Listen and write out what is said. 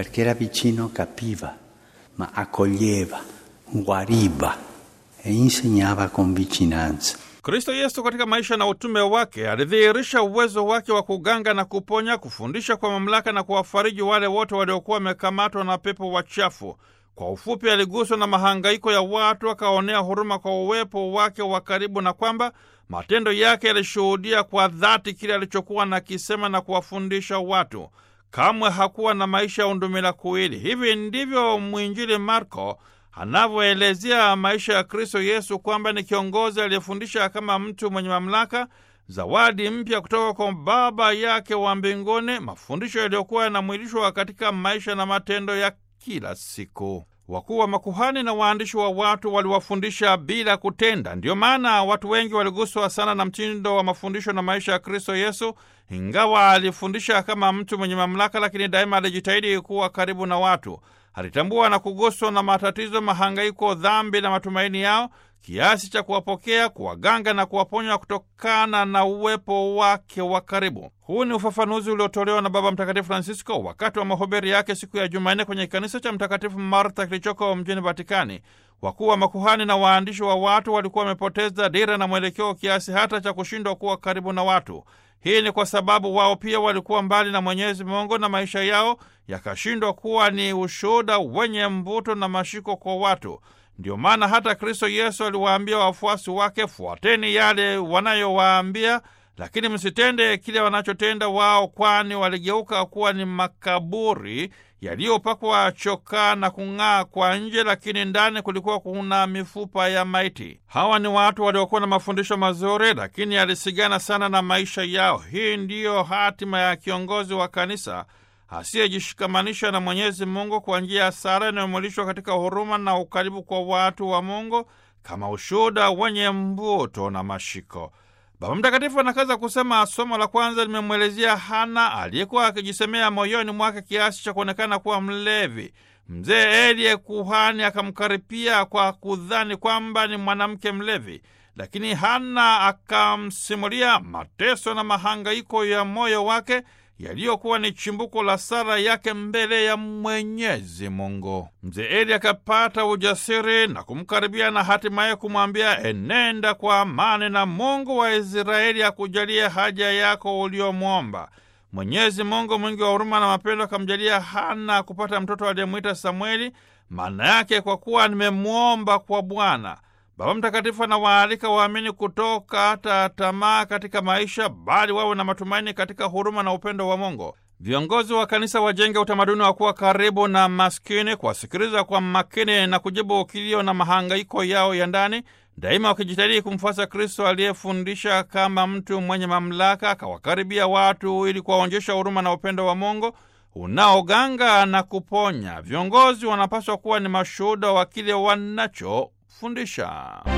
perché era vicino, capiva, ma accoglieva, guariva e insegnava con vicinanza. Kristo Yesu katika maisha na utume wake alidhihirisha uwezo wake wa kuganga na kuponya, kufundisha kwa mamlaka na kuwafariji wale wote waliokuwa wamekamatwa na pepo wachafu. Kwa ufupi, aliguswa na mahangaiko ya watu, akaonea huruma kwa uwepo wake wa karibu, na kwamba matendo yake yalishuhudia kwa dhati kile alichokuwa nakisema na kuwafundisha watu. Kamwe hakuwa na maisha ya undumila kuwili. Hivi ndivyo mwinjili Marko anavyoelezea maisha ya Kristo Yesu, kwamba ni kiongozi aliyefundisha kama mtu mwenye mamlaka, zawadi mpya kutoka kwa Baba yake wa mbinguni, mafundisho yaliyokuwa yanamwilishwa katika maisha na matendo ya kila siku. Wakuu wa makuhani na waandishi wa watu waliwafundisha bila kutenda. Ndiyo maana watu wengi waliguswa sana na mtindo wa mafundisho na maisha ya Kristo Yesu. Ingawa alifundisha kama mtu mwenye mamlaka, lakini daima alijitahidi kuwa karibu na watu. Alitambua na kuguswa na matatizo, mahangaiko, dhambi na matumaini yao kiasi cha kuwapokea, kuwaganga na kuwaponya kutokana na uwepo wake wa karibu. Huu ni ufafanuzi uliotolewa na Baba Mtakatifu Francisco wakati wa mahubiri yake siku ya Jumanne kwenye kanisa cha Mtakatifu Martha kilichoko mjini Vatikani. Wakuu wa makuhani na waandishi wa watu walikuwa wamepoteza dira na mwelekeo kiasi hata cha kushindwa kuwa karibu na watu. Hii ni kwa sababu wao pia walikuwa mbali na Mwenyezi Mungu na maisha yao yakashindwa kuwa ni ushuhuda wenye mvuto na mashiko kwa watu. Ndiyo maana hata Kristo Yesu aliwaambia wafuasi wake, fuateni yale wanayowaambia, lakini msitende kile wanachotenda wao, kwani waligeuka kuwa ni makaburi yaliyopakwa chokaa na kung'aa kwa nje, lakini ndani kulikuwa kuna mifupa ya maiti. Hawa ni watu waliokuwa na mafundisho mazuri, lakini yalisigana sana na maisha yao. Hii ndiyo hatima ya kiongozi wa kanisa asiyejishikamanisha na Mwenyezi Mungu kwa njia ya sala inayomwilishwa katika huruma na ukaribu kwa watu wa Mungu kama ushuhuda wenye mvuto na mashiko. Baba Mtakatifu anakaza kusema, somo la kwanza limemwelezea Hana aliyekuwa akijisemea moyoni mwake kiasi cha kuonekana kuwa mlevi. Mzee Eliye kuhani akamkaripia kwa kudhani kwamba ni mwanamke mlevi, lakini Hana akamsimulia mateso na mahangaiko ya moyo wake yaliyokuwa ni chimbuko la sala yake mbele ya Mwenyezi Mungu. Mzee Eli akapata ujasiri na kumkaribia na hatimaye kumwambia, enenda kwa amani na Mungu wa Israeli akujalie haja yako uliomwomba. Mwenyezi Mungu mwingi wa huruma na mapendo akamjalia Hana kupata mtoto aliyemwita Samueli, maana yake kwa kuwa nimemwomba kwa Bwana. Baba Mtakatifu anawaalika waamini kutokata tamaa katika maisha, bali wawe na matumaini katika huruma na upendo wa Mungu. Viongozi wa kanisa wajenge utamaduni wa kuwa karibu na maskini, kuwasikiliza kwa makini na kujibu kilio na mahangaiko yao ya ndani, daima wakijitahidi kumfuasa Kristo aliyefundisha kama mtu mwenye mamlaka, akawakaribia watu ili kuwaonyesha huruma na upendo wa Mungu unaoganga na kuponya. Viongozi wanapaswa kuwa ni mashuhuda wa kile wanachofundisha.